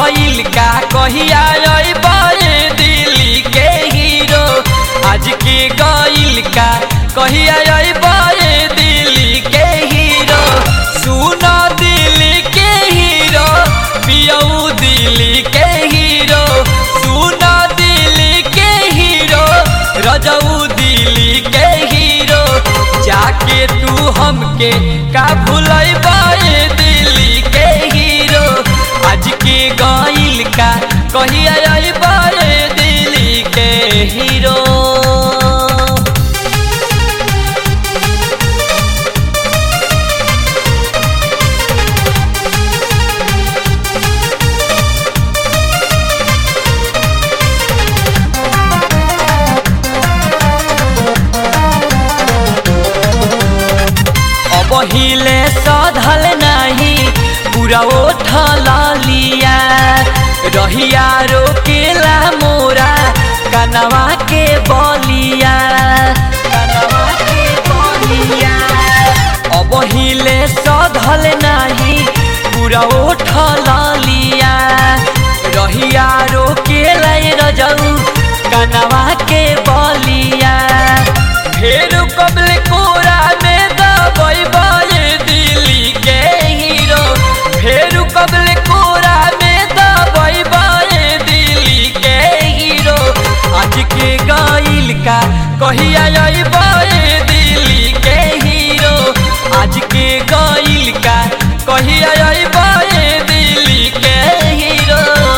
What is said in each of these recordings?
गइल का कहिया अइबे दिल्ली के हीरो आज के गइल का कहिया अइबे दिल्ली के हीरो सुन दिल्ली के हीरो पियऊ दिल्ली के हीरो सुन दिल्ली के हीरो रजऊ दिल्ली के हीरो जाके तू हमके का भूलैबे दिल्ली के हीरो आज के गइल का कहिया अइबे दिल्ली के हीरो अब हिले सधल नहीं पूरा उठल लिया रहिया रोकेला मोरा कनवा के बलिया कनवा के बलिया अब हिले सधल नहीं पूरा उठल लिया रहिया रोकेला रजऊ कनवा के बलिया फेर कबल कोरा में दबैबे दिल्ली के हीरो फेर कबल कोरा में दबैबे दिल्ली के हीरो आज के गइल का कहिया अइबे दिल्ली के हीरो आज के गइल का कहिया अइबे दिल्ली के हीरो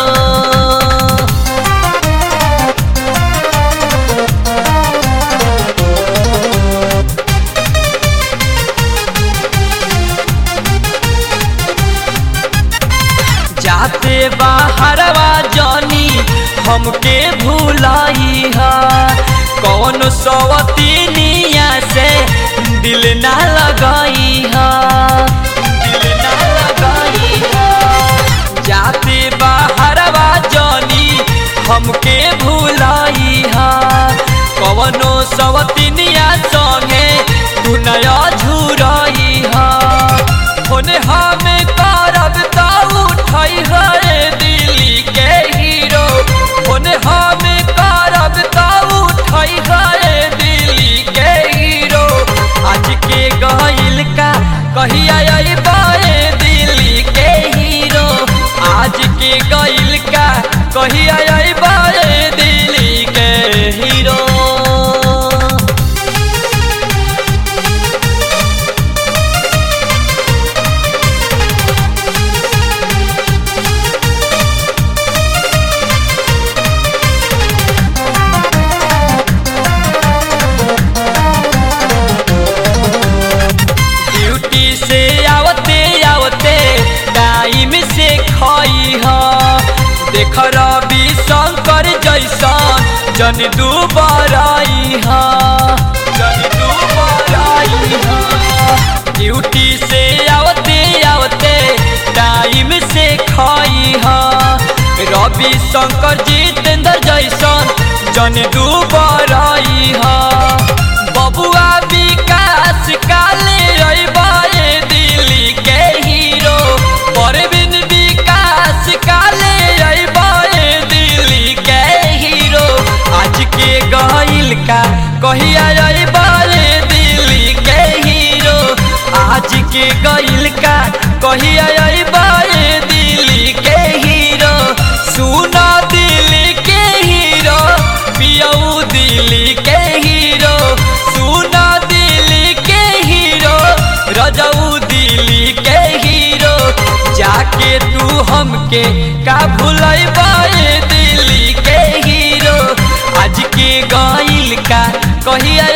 जाते बाहरवा जानी हमके भूलाई हा कौन सवतीनिया से दिल ना लगाई हा दिल ना लगाई हा जाते बाहरवा जानी हमके भूलाई हा कवनो सवतीनिया संगे तू नया झुराई हा होने हमें करब ता उठाई है दिल्ली के हीरो होने हमें करब ता उठाई है दिल्ली के हीरो आज के गइल का कहिया अइबे दिल्ली के हीरो आज के गइल का कहिया अइबे दिल्ली के हीरो ड्यूटी से आवते आवते टाइम से खई ह देख रवि शंकर जैसन जन दुबराई ह जन दुबराई ह ड्यूटी से आवते आवते टाइम से खई ह रवि शंकर जितेंद्र जैसन जन दुबराई ह बबुआ विकास काले अइबे दिल्ली के हीरो परवीन विकास काले अइबे दिल्ली के हीरो आज के गइल का कहिया अइबे दिल्ली के हीरो आज के गइल का कहिया अइबे दिल्ली के हीरो सुना दिल्ली के हीरो पियऊ दिल्ली के हीरो सुना दिल्ली के हीरो रजऊ दिल्ली के हीरो जाके तू हमके का भूलैबे दिल्ली के हीरो आज के गइल का कहिया